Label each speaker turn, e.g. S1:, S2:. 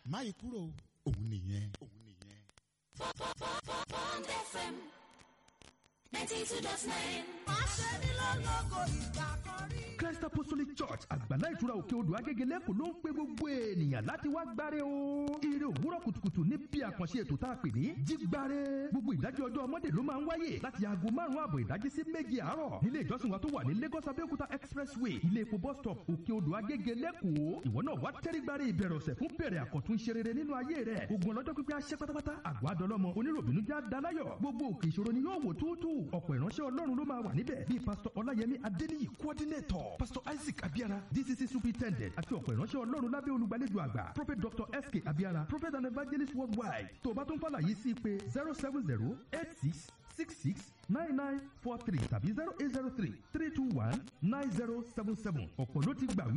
S1: máyì kúrò òun nìyẹn òun nìyẹn.
S2: Bond FM ninety two dot nine.
S3: Christ Apostolic Church àgbàlá ìtura òkè odò agégelẹ́kùn ló ń pe gbogbo ènìyàn láti wá gbáre o. Ire òwúrọ̀ kùtùkùtù ní bí àkànṣe ètò tá a pè ní jígbáre. Gbogbo ìdájọ́ ọjọ́ ọmọdé ló máa ń wáyé láti aago márùn-ún àbọ̀ ìdájí sí méje àárọ̀. Nílé ìjọsìn wa tó wà ní Lagos Abẹ́òkúta Expressway ilé epo bus stop òkè odò agégelẹ́kùn. Ìwọ náà wá tẹ́rí gbáre ìbẹ̀rẹ̀ ọ̀sẹ̀ fún bẹ̀rẹ̀ àkọ́tún ṣe rere nínú ayé rẹ̀. Ogun ọlọ́jọ́ pípẹ́ aṣẹ́ pátápátá àgọ́ adọ́lọ́mọ oníròbìnú já daláyọ̀. Gbogbo òkè ìṣòro ni yóò wò túútú. Ọ̀pọ̀ ìránṣẹ́ Ọlọ́run ló máa wà níbẹ̀ bíi pásítọ̀ Ọláyẹmí Adéníyì coordinator pásítọ̀ Isaac Abiara DCC superintendent àti ọ̀pọ̀ ìránṣẹ́ Ọlọ́run lábẹ́ olùgbàlejò àgbà prophet Dr. S.K. Abiara prophet and evangelist worldwide tó o bá tún fàlàyé sí pé zero seven zero eight six six six nine nine four three tàbí zero eight zero three three two one nine zero seven seven ọ̀pọ̀ ló ti gbà wí